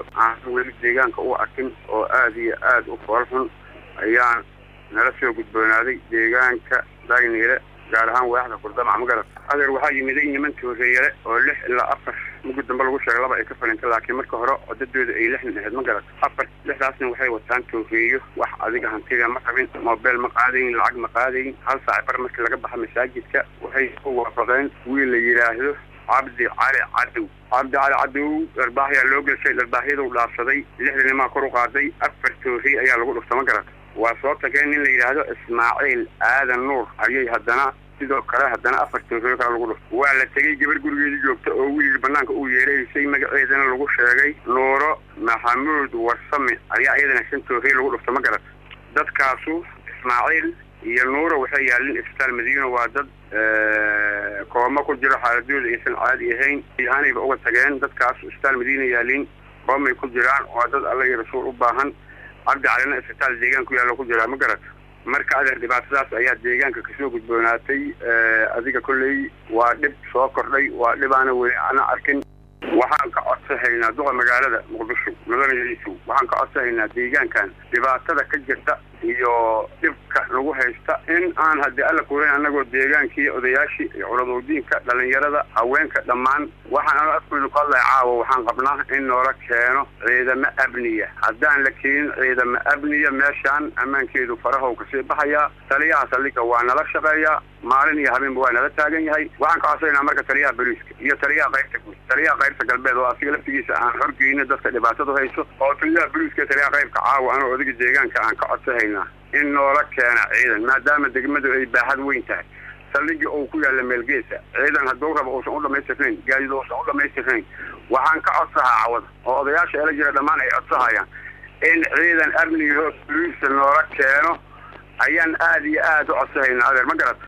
fal aan weli deegaanka u arkin oo aada iyo aada u fool xun ayaan nala soo gudboonaaday deegaanka dagniile gaar ahaan waaxda kurdamac magarad adeer waxaa yimiday niman tooreeyale oo lix ilaa afar mugud dambe lagu sheegay laba ay ka falintay laakiin marka hore codadooda ay lixnin ahayd ma garad afar lixdaasna waxay wataan tooreeyo wax adiga hantida ma qabin mobeel ma qaadayn lacag ma qaadayn hal saac bar markii laga baxa masaajidka waxay ku waafaqeen wiil la yidhaahdo cabdi cali cadow cabdi cali cadow dharbaaxyaa loo gelshay dharbaaxyaduu dhaafsaday lixda nimaa kor u qaaday afar tooriy ayaa lagu dhufta ma garad waa soo tageen nin la yidhaahdo ismaaciil aadan nuur ayay haddana sidoo kale haddana afar tooriyo kale lagu dhufta waa la tegey gabar gurigeedii joogta oo wiil banaanka uu yeeraysay magaceedana lagu sheegay nuuro maxamuud warsame ayaa iyadana shan tooriy lagu dhufta ma garad dadkaasu ismaaciil iyo nuuro waxay yaalin isbitaal madiina waa dad kooma ku jiro xaaladooda aysan caadi ahayn ahaanayba uga tageen dadkaas isbitaal madiina yaalin koomay ku jiraan waa dad alla iyo rasuul u baahan cabdi calina isbitaal deegaan ku yaalla ku jiraa ma garad marka adeer dhibaatadaas ayaa deegaanka kasoo gudboonaatay adiga kolley waa dhib soo kordhay waa dhib aana weli ana arkin waxaan ka codsahaynaa duqa magaalada muqdisho mudanayadiisu waxaan ka codsahaynaa deegaankan dhibaatada ka jirta iyo dhibka lagu haysta in aan haddii alla kuurayn annagoo deegaankii odayaashii iyo culadodiinka dhalinyarada haweenka dhammaan waxaan ano afkooda ku hadlaya caawa waxaan qabnaa in noola keeno ciidamo abniya haddaan la keenin ciidamo abniya meeshaan ammaankeedu farahow kasii baxayaa taliyaha saldhiga waa nala shaqeeyaa maalin iyo habeenba waa nala taagan yahay waxaan ka codsaynaa marka taliyaha boliiska iyo taliyaha qaybta guud taliyaha qaybta galbeed oo asiga laftigiisa aan horgeyno dadka dhibaatadu hayso oo taliyaha boliiska taliyaha qaybka caawa anoo odiga deegaanka aan ka codsahaynaa in noola keena ciidan maadaama degmadu ay baaxad weyn tahay saldhigii uu ku yaalla meelgeesa ciidan hadduu rabo uusan u dhamaystirnayn gaadiid uusan u dhamaystirnayn waxaan ka codsahaa cawada oo odayaasha eela jira dhammaan ay codsahayaan in ciidan amnigaho boliisa noola keeno ayaan aada iyo aada u codsahaynaa adeer ma garata